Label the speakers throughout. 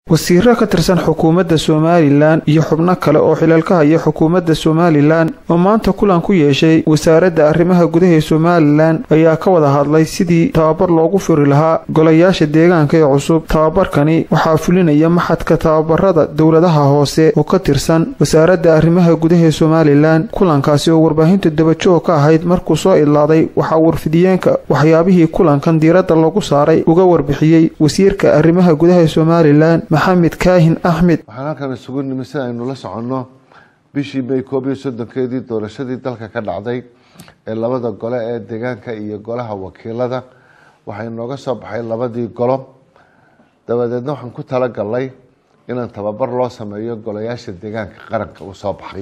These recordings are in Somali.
Speaker 1: wasiiro ka tirsan xukuumadda somalilan iyo xubno kale oo xilal ka haya xukuumadda somalilan oo maanta kulan ku yeeshay wasaaradda arrimaha gudaha ee somalilan ayaa ka wada hadlay sidii tababar loogu furi lahaa golayaasha deegaanka ee cusub tababarkani waxaa fulinaya maxadka tababarada dowladaha hoose oo ka tirsan wasaaradda arrimaha gudaha ee somalilan kulankaasi oo warbaahinta dabajoog ka ahayd markuu soo idlaaday waxaa warfidiyeenka waxyaabihii kulankan diiradda lagu saaray uga warbixiyey wasiirka arrimaha gudaha ee somalilan maxamed kaahin axmed
Speaker 2: waxaan halkan isugu nimi si aynu la soconno bishii may koob iyo soddonkeedii doorashadii dalka ka dhacday ee labada gole ee deegaanka iyo golaha wakiilada waxay nooga soo baxay labadii golo dabadeedna waxaan ku talagalnay inaan tababar loo sameeyo golayaasha deegaanka qaranka uu soo baxay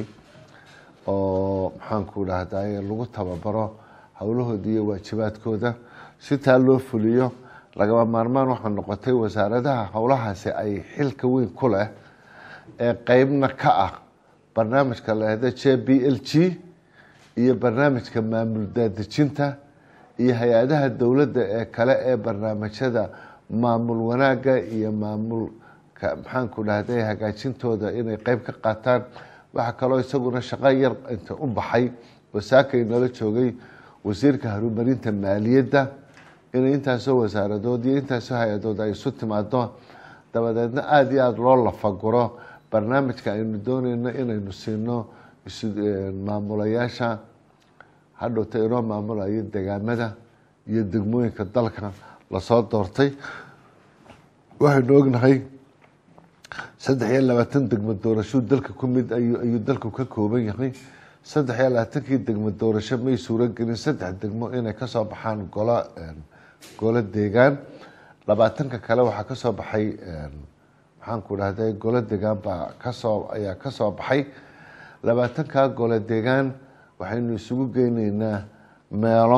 Speaker 2: oo maxaanku dhahday lagu tababaro howlahooda iyo waajibaadkooda si taa loo fuliyo lagaba maarmaan waxaa noqotay wasaaradaha howlahaasi ay xilka weyn ku leh ee qeybna ka ah barnaamijka lahda j b l g iyo barnaamijka maamul daadejinta iyo hay-adaha dowladda ee kale ee barnaamijyada maamul wanaagga iyo maamulka maxaanku dhahday hagaajintooda inay qeyb ka qaataan waxaa kaloo isaguna shaqo yar inta u baxay wasaakay nala joogay wasiirka horumarinta maaliyadda inay intaasoo wasaaradood iyo intaasoo hay-adood ay isu timaado dabadeedna aada iyo aada loo lafaguro barnaamijka aynu dooneyno inaynu siino maamulayaasha hadhowta inoo maamulayo degaamada iyo degmooyinka dalka lasoo doortay waxaynu ognahay saddex iyo labaatan degmo doorasho dalka ku mid ayuu dalku ka kooban yahay saddex iyo labaatankii degmo doorasho may suuragelin saddex degmo inay kasoo baxaan golo golo deegaan labaatanka kale waxaa kasoo baxay maxaanku dhahday golo deegaan baa kasoo ayaa kasoo baxay labaatanka golo deegaan waxaynu isugu geyneynaa meelo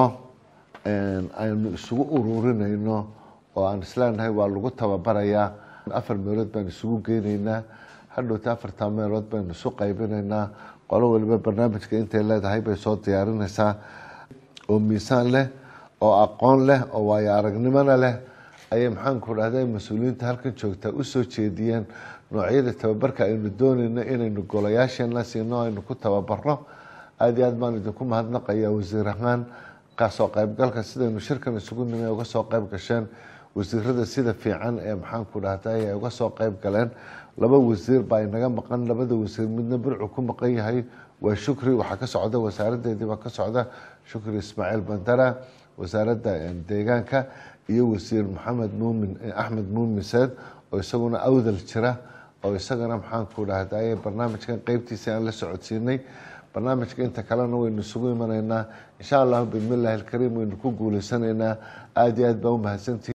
Speaker 2: aynu isugu ururinayno oo aan isleenahay waa lagu tababarayaa afar meelood baan isugu geyneynaa hadhowta afartaa meelood baynu isu qaybinaynaa qolo waliba barnaamijka intay leedahay bay soo diyaarinaysaa oo miisaan leh oo aqoon leh oo waayo aragnimona leh ayay maxaanku dhahday mas-uuliyiinta halkan joogtaa usoo jeediyeen noocyada tababarka aynu dooneyno inaynu golayaasheena siino aynu ku tababarno aada iyo aad baan idinku mahadnaqayaa wasiir ahaan kasoo qeybgalka sidaynu shirkan isugu nimi uga soo qeyb gasheen wasiirada sida fiican ee maxaanku dhahday ay uga soo qeyb galeen laba wasiir baa inaga maqan labada wasiir midna burcu ku maqan yahay waa shukri waxaa ka socda wasaaradeedii baa ka socda shukri ismaaciil bandara wasaaradda deegaanka iyo wasiir maxamed muumin axmed muumin seed oo isaguna awdal jira oo isagana maxaanku dhahday barnaamijkan qeybtiisa aan la socodsiinay barnaamijka inta kalena waynu isugu imanaynaa insha allahu bismillahi alkariim waynu ku guuleysanaynaa aada iyo aad baa umahadsantihi